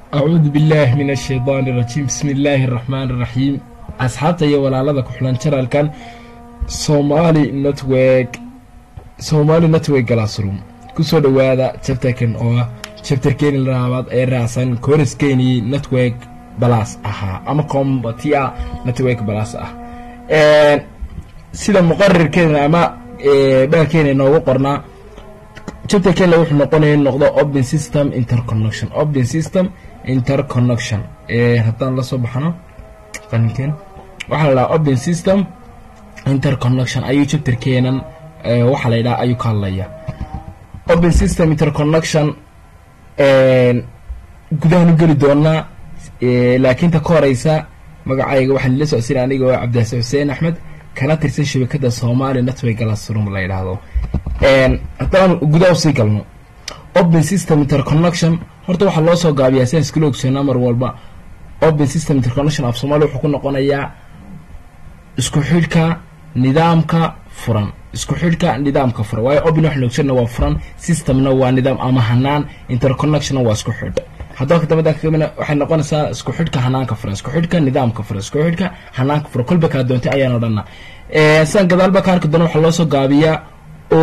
acuudu billaahi min ashaydaani irajiim bismi illaahi araxmaani iraxiim asxaabta iyo walaalada ku xulan janalkan somaali network somaali network glassroom kusoo dhowaada chapterkan oo ah chapterkeeni laabaad ee raacsan kooraskeenii network balas ahaa ama combatia network balas ah sida muqarirkeena ama baalkeena inoogu qornaa chapterkeena wuxuu noqonaya in noqdo open system interconnection open system interconnection haddaan lasoo baxno qaninkeen waxaa la dhahaa open system interconnection ayuu chapterkeenan waxaa la yidhaha ayuu ka hadlaya open system interconnection gudahan u geli doonaa laakiin ta ka horeysa magacayga waxaan ila socodsiina aniga oo cabdihase xuseen axmed kana tirsan shabakada somali network glassroom la yidhaahdo haddaan gudaha usii galno open system interconnection horta waxaa loo soo gaabiyaa siaan iskula ogsoonaa mar walba open system interconnection af somalia wuxuu ku noqonayaa isku xidhka nidaamka furan isku xidhka nidaamka furan waayo open waxaan ogsoona waa furan systemna waa nidaam ama hanaan interconnectionna waa isku xidh haddaba kadambada kamina waxay noqonaysaa isku xidhka hanaanka furan isku xidhka nidaamka furan isku xidhka hanaanka furan kolba kaa doontay ayaan odhana sidan gadaalba ka arki doona waxaa loo soo gaabiyaa o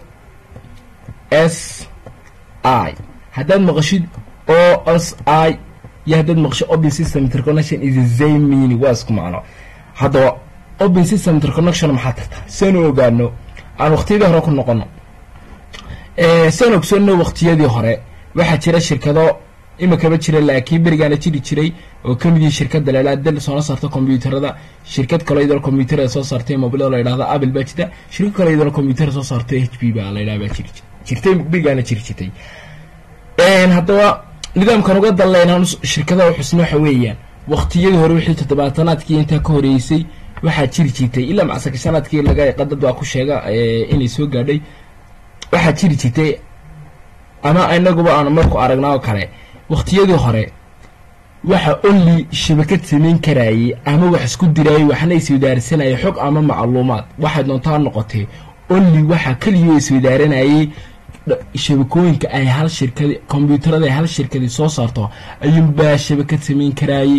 s i haddaad maqashid o s i iyo haddaad maqashid open system interconnection is the same meaning waa isku macno haddaba open system interconnection maxaa tarta sianu ogaano aan waqtiyadii hore ku noqono sian ogsoonno waqtiyadii hore waxaa jira shirkado imikaba jira laakiin berigaana jiri jiray oo ka mid yihi shirkada lalaa del soona saarta kombyuutarada shirkad kale iyadoo kombyuutarada soo saartay mobilada la yidhahda apple baa jirta shirkad kale iyadoo kombyuutarada soo saartay h p baa la yidhaha baa jiri jirtay berigaana jiri jirtay haddaba nidaamkan uga dalleynaan shirkadaha xusna waxa weeyaan waqtiyadii hore wixii toddobaatanaadkii intaa ka horeysay waxaa jiri jirtay ilaa macsakashanaadkii laga qadad baa ku sheega inay soo gaadhay waxaa jiri jirtay ama inaguba aan marku aragnaa oo kale waqtiyadii hore waxa only shabakad samayn karaayey ama wax isku diraayay waxna iswadaarsanayay xog ama macluumaad waxay doontaa noqotee only waxaa keliya iswadaaranayay shabakooyinka ay hal shirkadi kombyuutarada ay hal shirkadi soo saarto ayuunbaa shabakad samayn karaayey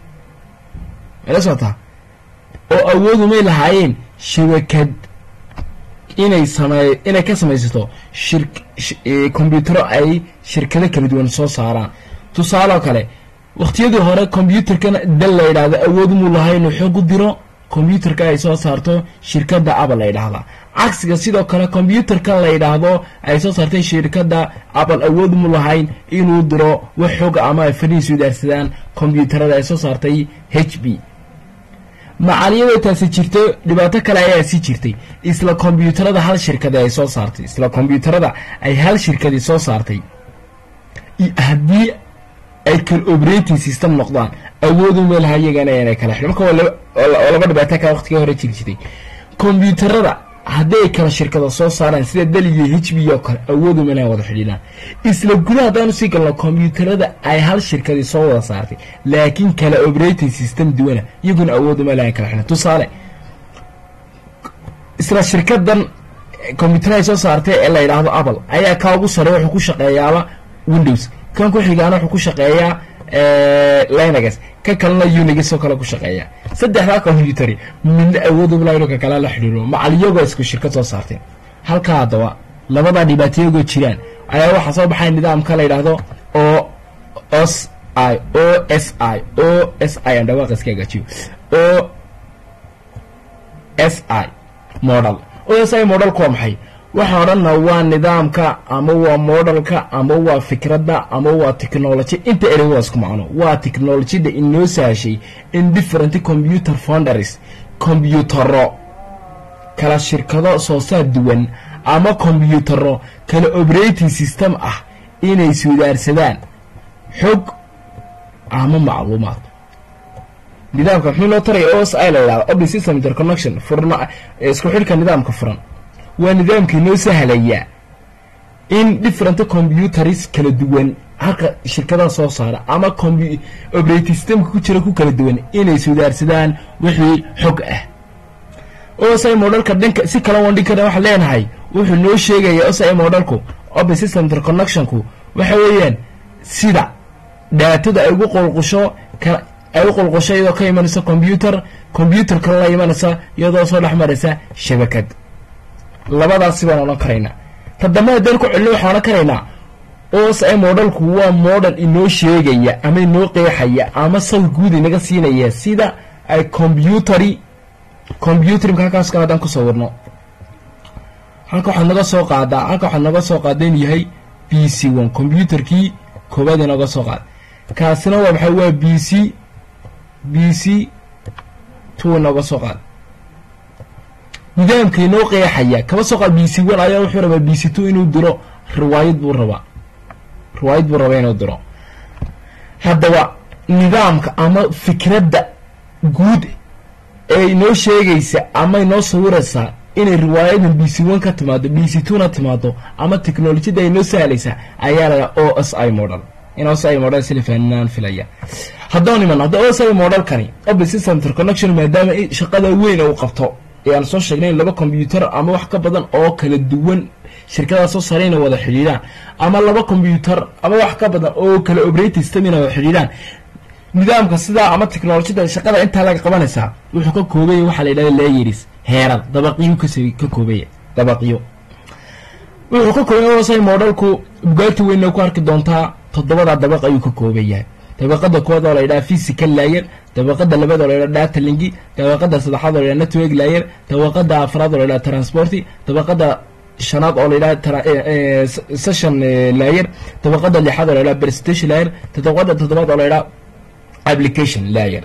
mala socotaa oo awoodumay lahaayeen shabakad inay samey inay ka samaysato shir kombyutaro ay shirkado kala duwan soo saaraan tusaaloo kale waqtiyadii hore kombyuutarkana dal la yidhaahdo awood muu lahay inuu xoog u diro kombyuutarka ay soo saarto shirkadda apple la yidhaahda cagsiga sidoo kale kombyuutarka la yidhaahdo ay soo saartay shirkadda apple awood mu lahayn inuu diro wax xooga ama ay fariis wadaarsadaan kombyuutarada ay soo saartay h b macaliyadoo taasi jirto dhibaato kale ayaa sii jirtay isla kombyuutarada hal shirkadi ay soo saartay isla kombyuutarada ay hal shirkadi soo saartay haddii ay kala operating system noqdaan awoodu meelaha iyagana inay kala xidho marka waa laba dhibaato kale waqtigii hore jiri jirtay kombyuutarada haddii ay kala shirkada soo saaraan sida dal iyo h b oo kale awoodu meelaha wada xidhiidhaan isla gudaha haddaanu sii galno kombyuutarada ay hal shirkadii soo wada saartay laakiin kala operating system duwana iyaguna awoodu meelaha kala xidhan tusaale isla shirkadan kombyuutar ay soo saartay ee la yidhaahdo apple ayaa kaa ugu sare wuxuu ku shaqeeyaaba windows kan ku xigaana wuxuu ku shaqeeyaa linex ka kalena unix oo kale ku shaqeeya saddexdaa combyutari midna awoodubla inuu ka kala la xidhiiro macaliyagoo isku shirkad soo saartay halkaa haddaba labadaa dhibaatayagoo jiraan ayaa waxaa soo baxay nidaamka la yidhaahdo o s i o s i o s i aan dhawaaq iska hagaajiyo o s i model o s i modelku waa maxay waxaa odhanna waa nidaamka ama waa modelka ama waa fikradda ama waa technology inta erey waa isku macno waa technolojyada inoo sahashay in different computer founders kombyutaro kala shirkado soo saar duwan ama kombyutaro kala operating system ah inay iswadaarsadaan xog ama macluumaad nidaamka muxuu loo taraya o s i la yidhahda open system interconnection furna isku xidhka nidaamka furan waa nidaamka inoo sahlaya in different computers kala duwan halka shirkadaha soo saara ama operating systemka ku jira ku kala duwan inay iswadaarsadaan wixii xog ah osi modelka dhanka si kala wan dhinkana waxaan leenahay wuxuu noo sheegaya osi modelku open system interconnectionku waxa weeyaan sida dhaatada ay ugu qulqusho ka ay u qulqusho iyadoo ka imanaysa combyuter combyuterka la imanaysa iyadoo soo dhex maraysa shabakad labadaasi baan odhan karaynaa ta dambe haddaan ku celino waxaan odhan karaynaa os i modhalku waa model inoo sheegaya ama inoo qeexaya ama sawir guud inaga siinaya sida ay combyuteri combyuter imka halkaas kale haddaan ku sawirno halka waxaad naga soo qaadaa halka waxaad naga soo qaada inuu yahay b c one combyuterkii koobaad inaga soo qaada kaasina waa maxay waa b c b c two inaga soo qaada nidaamka inoo qeexaya kaba soo qaad b c one ayaa wuxuu rabaa b c two inuu diro riwaayad buu rabaa riwaayad buu rabaa inuu diro haddaba nidaamka ama fikradda guud ee inoo sheegaysa ama inoo sawiraysaa inay riwaayadan b c one ka timaado b c two na timaado ama technolojiyada inoo sahlaysa ayaa la o s i model in o s i model sila faaninaan filaya haddaan iman hadda o s i modelkani open system interconnection maadaama shaqada weyn uu qabto ee aan soo sheegnay in laba combyuter ama wax ka badan oo kala duwan shirkadaasoo sare inay wada xidhiidhaan ama laba combyuter ama wax ka badan oo kala operating system inay wada xidhiidhaan nidaamka sidaa ama technolojiyada shaqada intaa laga qabanaysaa wuxuu ka koobaya waxaa la yidhahda layeris heeran dabaqyo kas ka koobaya dabaqyo wuxuu ka koobaya osay modelku bugaagta weynna ku arki doontaa toddobada dabaq ayuu ka kooban yahay dabaqada koowaad oo la yidhaha physical layer dabaqada labaad oo la yidhaha data linki dabaqada saddexaad oo la yidhaha network layer dabaqada afraad oo la yidhaha transporti dabaqada shanaad oo la yidhaha session layer dabaqada lixaad oo la yidhaha presentation layer dabaqada toddobaad oo la yidhaha application layer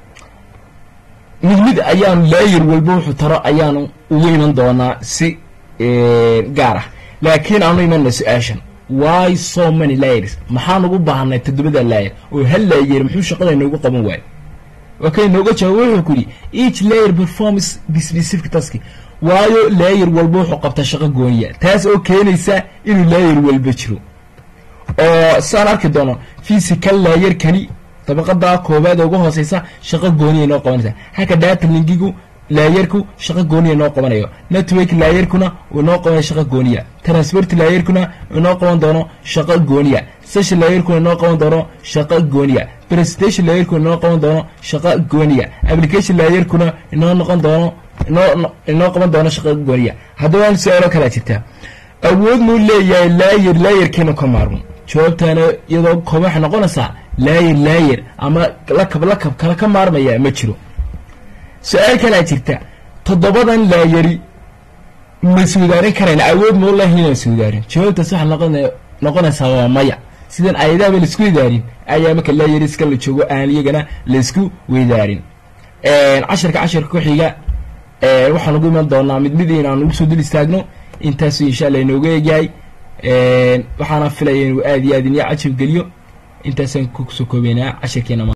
mid mid ayaanu layer walba wuxuu taro ayaanu ugu iman doonaa si gaar ah laakiin aanu imanna su-aashan why so many layers maxaan ugu baahanay toddobada layer oo hal layer muxuu shaqada inoogu qaban waayo waa kay inooga jawaab wuxuu ku yidhi each layer performs specific task waayo layer walba wuxuu qabtaa shaqo gooniya taas oo keenaysa inuu layer walba jiro oo saan arki doono physical layerkani dabaqada koobaad ee ugu hooseysa shaqo gooniya inoo qabanaysa halka data linkigu laayarku shaqo gooniya inoo qabanayo network laayarkuna inoo qabanayo shaqo gooniya transport laayarkuna inoo qaban doono shaqo gooniya session laayarkuna inoo qaban doono shaqo gooniya presentation laayarkuna inoo qaban doono shaqo gooniya application laayarkuna inoo noqon doono inoo inoo qaban doono shaqo gooniya haddaba aan su-aalo kalaa jirtaa awood muu leeyahay laayar laayarkeenu ka maarmo jawaabtaana iyadoo kooba waxay noqonaysaa laayar laayar ama lakab lakab kala ka maarmaya ma jiro su-aal kalaa jirta toddobadan laayari ma suudaarin karayna awood mau lahi inaan suudaarin jawaabtaas waxaa noqon noqonaysaa waa maya sidan ayadaaba laisku idaarin ayaa marka laayariska la joogo aan iyagana laisku weydaarin casharka casharka ku xiga waxaan ugu iman doonaa mid mid inaan ugu soo dul istaagno intaasu insha allah inooga eegyahay waxaana filaya inuu aad iyo aad inyo cajab geliyo intaasaan kusoo koobeynaa casharkeena